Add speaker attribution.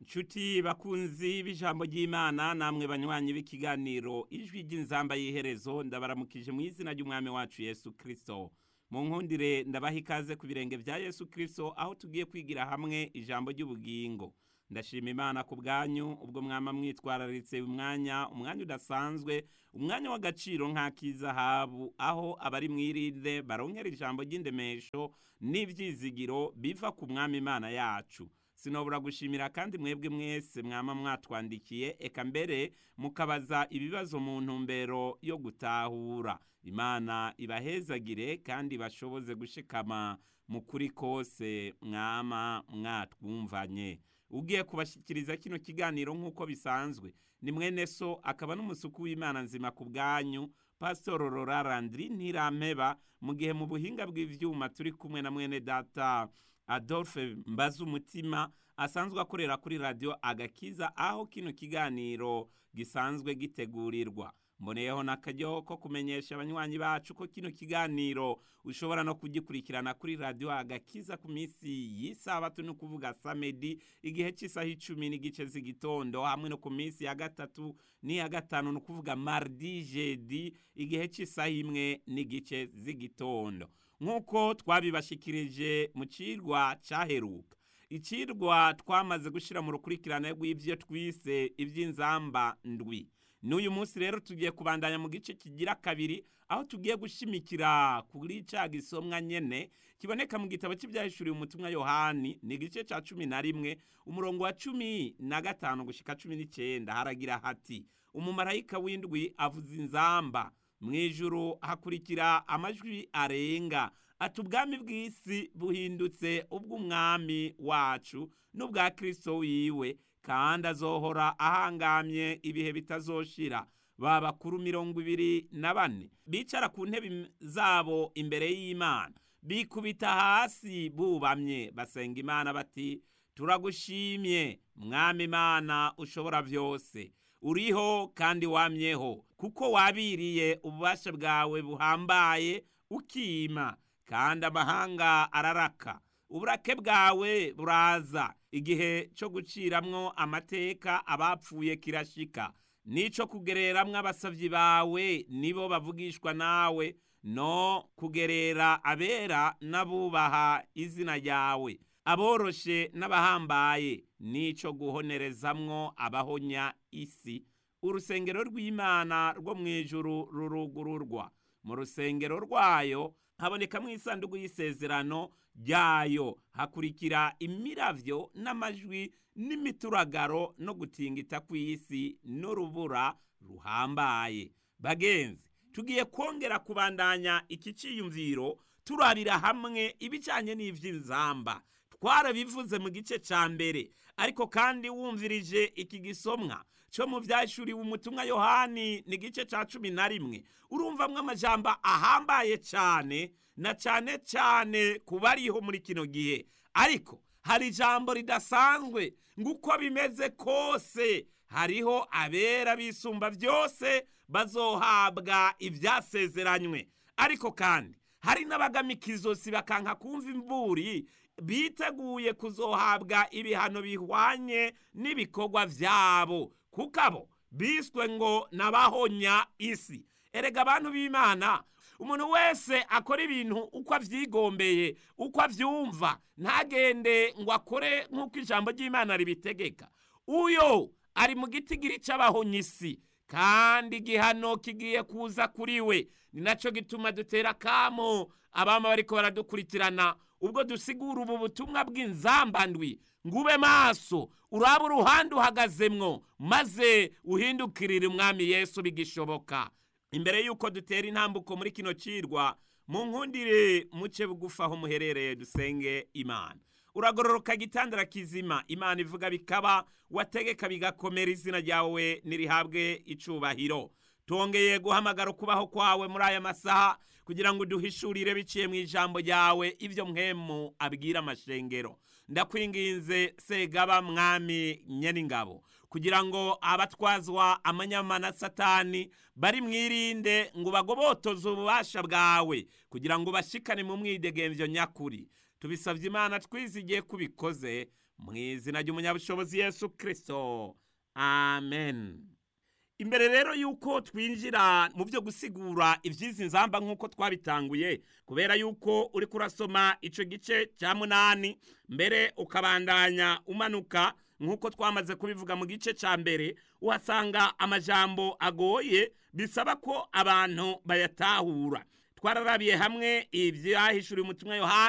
Speaker 1: nshuti bakunzi b'ijambo ry'imana namwe banywanyi b'ikiganiro ijwi ry'inzamba y'iherezo ndabaramukije mu izina ry'umwami wacu yesu kirisito mu nkundire ndabaha ikaze ku birenge bya yesu kirisito aho tugiye kwigira hamwe ijambo ry'ubugingo ndashima imana ku bwanyu ubwo mwama mwitwararitse umwanya umwanya udasanzwe umwanya w'agaciro nk'ak'izahabu aho abari mwirinde baronkera ijambo ry'indemesho n'ibyizigiro biva ku mwami imana yacu sinobura gushimira kandi mwebwe mwese mwama mwatwandikiye eka mbere mukabaza ibibazo mu ntumbero yo gutahura imana ibahezagire kandi bashoboze gushikama mu kuri kose mwama mwatwumvanye ugiye kubashyikiriza kino kiganiro nk'uko bisanzwe ni mwene so akaba n'umusuku w'imana nzima ku bwanyu pasitoro rorarandiri ntirampeba mu gihe mu buhinga bw'ibyuma turi kumwe na mwene data adolphe mbaza umutima asanzwe akorera kuri radiyo agakiza aho kino kiganiro gisanzwe gitegurirwa mboneyeho n'akaryo ko kumenyesha abanywanyi bacu ko kino kiganiro ushobora no kugikurikirana kuri radiyo agakiza ku minsi y'isabato ni ukuvuga samedi igihe cy'isaha icumi n'igice z'igitondo hamwe no ku minsi ya gatatu n'iya gatanu ni ukuvuga mardi jedi igihe cy'isaha imwe n'igice z'igitondo nk'uko twabibashikirije mu kirwa cyaheruka ikirwa twamaze gushyira mu rukurikirane rw'ibyo twise iby'inzamba ndwi n'uyu munsi rero tugiye kubandanya mu gice kigira kabiri aho tugiye gushimikira kuri cya gisomwa nyene kiboneka mu gitabo cy'ibyahishuriwe umutumwa yohani ni igice cya cumi na rimwe umurongo wa cumi na gatanu gushika cumi n'icyenda haragira hati umumarayika w'indwi avuza inzamba mu ijuru hakurikira amajwi arenga ati ubwami bw'isi buhindutse ubw'umwami wacu n'ubwa kirisito wiwe kandi azohora ahangamye ibihe bitazoshira ba bakuru mirongo ibiri na bane bicara ku ntebe zabo imbere y'imana bikubita hasi bubamye basenga imana bati turagushimye mwami imana ushobora byose uriho kandi wamyeho kuko wabiriye ububasha bwawe buhambaye ukima kandi amahanga araraka uburake bwawe buraza igihe cyo guciramwo amateka abapfuye kirashika n'ico kugereramwo abasavyi bawe nibo bavugishwa nawe no kugerera abera n'abubaha izina ryawe aboroshe n'abahambaye n'ico guhonerezamwo abahonya isi urusengero rw'imana rwo mu ijuru rurugururwa mu rusengero rwayo habonekamo isanduku y'isezerano ryayo hakurikira imiravyo n'amajwi n'imituragaro no gutingita kw'isi n'urubura ruhambaye bagenzi tugiye kongera kubandanya iki ciyumviro turabira hamwe ibijanye n'ivy'inzamba twarabivuze mu gice ca mbere ariko kandi wumvirije iki gisomwa cyo mu byashuriwe umutumwa yohani ni igice cya cumi na rimwe urumvamwo amajambo ahambaye cyane na cyane cyane ku bariho muri kino gihe ariko hari ijambo ridasanzwe ngo uko bimeze kose hariho abera bisumba byose bazohabwa ibyasezeranywe ariko kandi hari n'abagamika izosi bakanka kumva imburi biteguye kuzohabwa ibihano bihwanye n'ibikorwa byabo kuko abo biswe ngo nabahonya isi erega abantu b'imana umuntu wese akora ibintu uko avyigombeye uko avyumva ntagende ngo akore nk'uko ijambo ry'imana ribitegeka uyo ari mu gitigiri c'abahonya isi kandi igihano kigiye kuza kuri we ni naco gituma dutera kamo abama bariko baradukurikirana ubwo dusigura ubu butumwa bw'inzambandwi ngo ube maso uraba uruhande uhagazemwo maze uhindukirire umwami yesu bigishoboka imbere y'uko dutera intambuko muri kino cirwa mu nkundire muce bugufi aho muherereye dusenge imana uragororoka gitandara kizima imana ivuga bikaba wategeka bigakomera izina ryawe nirihabwe icubahiro tongeye guhamagara ukubaho kwawe muri aya masaha kugira ngo uduhishurire biciye mu ijambo ryawe ibyo mwemu abwira amashengero ndakwinginze segaba mwami nyeningabo kugira ngo abatwazwa amanyama na satani bari mwirinde ngo bagobotoze ububasha bwawe kugira ngo bashikane mu mwidegemvyo nyakuri tubisabye imana twizigiye kubikoze mu izina ry'umunyabushobozi yesu kirisito amen imbere rero yuko twinjira mu byo gusigura iby'izi nzamba nk'uko twabitanguye kubera yuko uri kurasoma icyo gice cya munani mbere ukabandanya umanuka nk'uko twamaze kubivuga mu gice cya mbere uhasanga amajambo agoye bisaba ko abantu bayatahura twararabiye hamwe ibyahishuriye umutumwa yohani